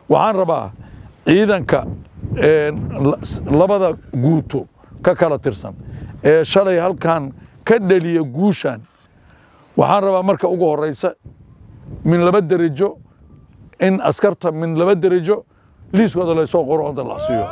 waxaan rabaa ciidanka labada guuto ka kala tirsan ee shalay halkan ka dhaliya guushan waxaan rabaa marka ugu horeysa min laba derajo in askarta min laba derajo liiskooda laysoo qoro oo dalacsiiyo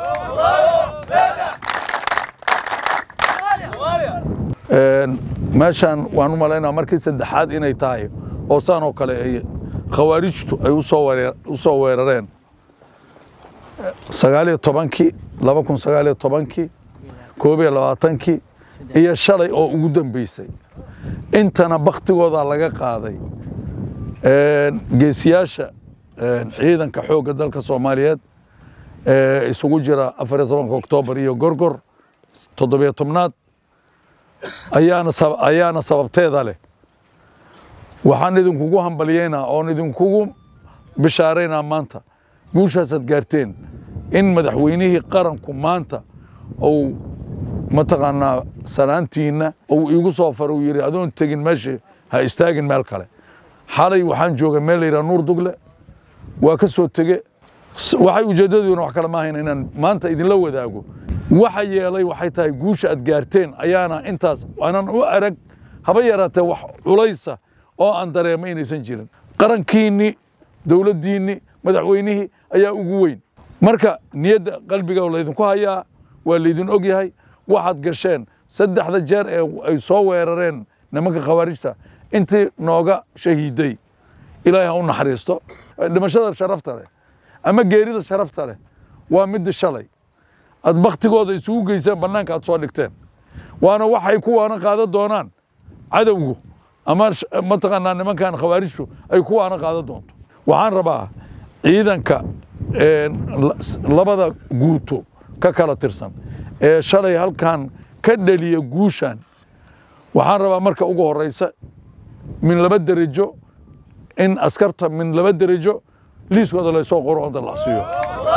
meeshan waan u malaynaa markii saddexaad inay tahay oo saan oo kale ay khawaarijtu ay u soo weerareen sagaaliyo tobankii laba kun sagaaliyo tobankii koob iyo labaatankii iyo shalay oo ugu dambeysay intana baktigooda laga qaaday geesiyaasha ciidanka xoogga dalka soomaaliyeed ee isugu jira afariyo tobanka oktoobar iyo gorgor toddobiyo tobnaad ayaana ayaana sababteeda leh waxaan idinkugu hambalyeynaa oon idinkugu bishaaraynaa maanta guushaasaad gaarteen in madaxweynihii qaranku maanta uu mataqaanaa sanaantiinna uu iigu soo fara uu yidhi adoon tegin meeshii ha istaagin meel kale xalay waxaan joogay meel la yidhaha nuur dugle waa ka soo tege waxay ujeeddaduna wax kale maahayn inaan maanta idinla wadaago waxa yeelay waxay tahay guusha aad gaarteen ayaana intaas aanan u arag haba yaraatee wax culaysa oo aan dareema inaysan jirin qarankiinni dowladdiinni madaxweynihii ayaa ugu weyn marka niyadda qalbiga laydinku hayaa waa laydin og yahay waxaad gasheen saddexda jeer ee ay soo weerareen nimanka khawaarijta intii nooga shahiiday ilaahay ha u naxariisto dhimashada sharafta leh ama geerida sharafta leh waa midda shalay aad baktigooda isugu geyseen bannaanka aad soo dhigteen waana waxay kuwaana qaadan doonaan cadowgu ama mataqaanaa nimankan khawaarijtu ay kuwaana qaadan doonto waxaan rabaa ciidanka labada guuto ka kala tirsan ee shalay halkan ka dhaliya guushan waxaan rabaa marka ugu horeysa min laba derajo in askarta min laba derajo liiskooda laysoo qoro oo dalacsiiyo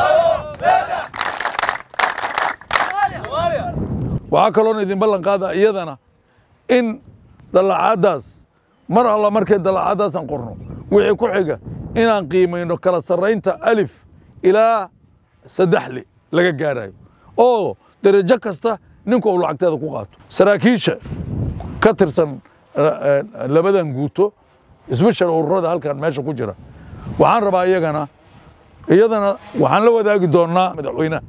waxaa kaloona idin ballan qaada iyadana in dallacaaddaas mar alla markay dallacaaddaasaan qorno wixii ku xiga inaan qiimayno kala sarraynta alif ilaa saddexli laga gaarayo oo derajo kasta ninku uu lacagteeda ku qaato saraakiisha ka tirsan labadan guuto isbeshal ururada halkan meesha ku jira waxaan rabaa iyagana iyadana waxaan la wadaagi doonnaa madaxweynaha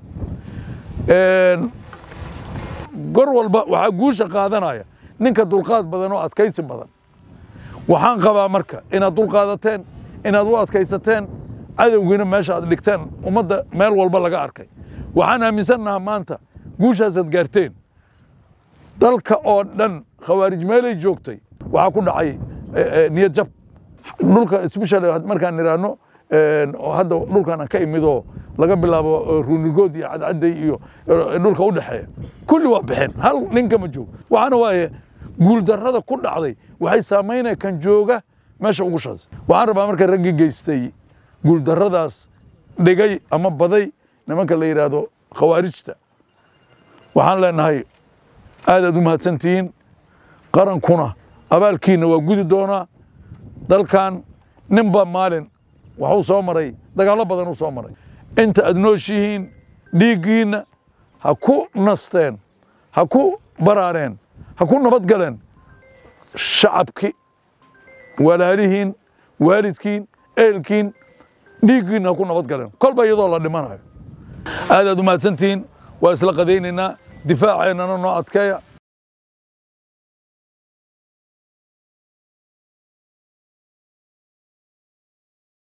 gor walba waxaa guusha qaadanaya ninka dulqaad badan oo adkaysi badan waxaan qabaa marka inaad dulqaadateen inaad u adkaysateen cadowgiina meesha aad dhigteen ummadda meel walba laga arkay waxaan aaminsannaha maanta guushaasaad gaarteen dalka oo dhan khawaarij meelay joogtay waxaa ku dhacay niyad jab dhulka especially markaan nidhaahno hadda dhulkan aan ka imidoo laga bilaabo ruunigood iyo cadcadday iyo dhulka u dhexeeya kulli waa baxeen hal ninkama joogo waxaana waaye guuldarrada ku dhacday waxay saamaynaya kan jooga meesha ugu shaas waxaan rabaa marka raggii geystay guuldarradaas dhigay ama baday nimanka la yidhaahdo khawaarijta waxaan leenahay aadaad u mahadsantihiin qarankuna abaalkiina waa gudi doonaa dalkan ninba maalin waxuu soo maray dagaallo badan uu soo maray inta aad nooshihiin dhiiggiinna ha ku nasteen ha ku baraareen ha ku nabadgaleen shacabki walaalihiin waalidkiin ehelkiin dhiiggiinna ha ku nabadgaleen kolba iyadoo la dhimanayo aadaad u mahadsantihiin waa isla qadaynaynaa difaaceennana noo adkeeya